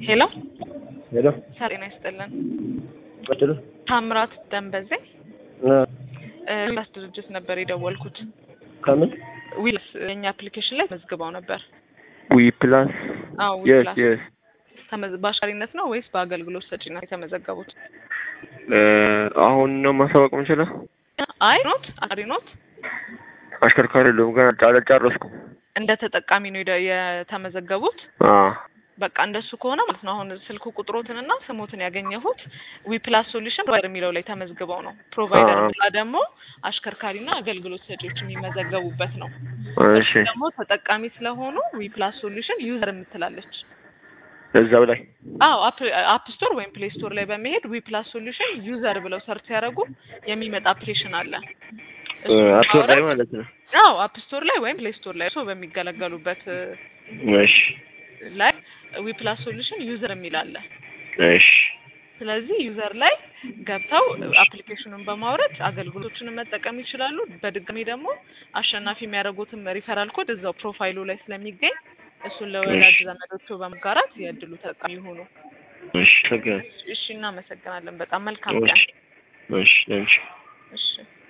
ሄሎ ሄሎ ጤና ይስጥልን። ቀጥሉ። ታምራት ደንበዜ እ ዊላስ ድርጅት ነበር የደወልኩት። ከምን ዊላስ የኛ አፕሊኬሽን ላይ መዝግበው ነበር። ዊ ፕላስ አዎ የስ ዊላስ የስ ተመዝ- በአሽከርካሪነት ነው ወይስ በአገልግሎት ሰጪነት የተመዘገቡት? አሁን ነው ማሳወቅ የምንችለው? አይ ኖት አሪ ኖት አሽከርካሪ የለውም ገና አልጨረስኩም። እንደ ተጠቃሚ ነው የደ- የተመዘገቡት። አ በቃ እንደሱ ከሆነ ማለት ነው። አሁን ስልክ ቁጥሮትንና ስሞትን ያገኘሁት ዊፕላስ ሶሉሽን ፕሮቫይደር የሚለው ላይ ተመዝግበው ነው። ፕሮቫይደር አዎ። ብላ ደግሞ አሽከርካሪና አገልግሎት ሰጪዎች የሚመዘገቡበት ነው። እሺ ደግሞ ተጠቃሚ ስለሆኑ ዊፕላስ ሶሉሽን ዩዘር የምትላለች። እዛው ላይ አዎ አፕ ስቶር ወይም ፕሌይ ስቶር ላይ በመሄድ ዊፕላስ ሶሉሽን ዩዘር ብለው ሰርች ሲያደርጉ የሚመጣ አፕሊኬሽን አለ። እሱን አፕሎድ ላይ ማውረድ- ማለት ነው። አዎ አፕ ስቶር ላይ ወይም ፕሌይ ስቶር ላይ ሰው በሚገለገሉበት እሺ ላይ ዊፕላስ ሶሉሽን ዩዘር የሚል አለ። እሺ ስለዚህ ዩዘር ላይ ገብተው አፕሊኬሽኑን በማውረድ አገልግሎቶችን መጠቀም ይችላሉ። በድጋሚ ደግሞ አሸናፊ የሚያደርጉትም ሪፈራል ኮድ እዛው ፕሮፋይሉ ላይ ስለሚገኝ እሱን ለወዳጅ ዘመዶቹ በመጋራት የእድሉ ተጠቃሚ ይሁኑ። እሺ ተገ እሺ፣ እናመሰግናለን። በጣም መልካም ቀን። እሺ እሺ እሺ እሺ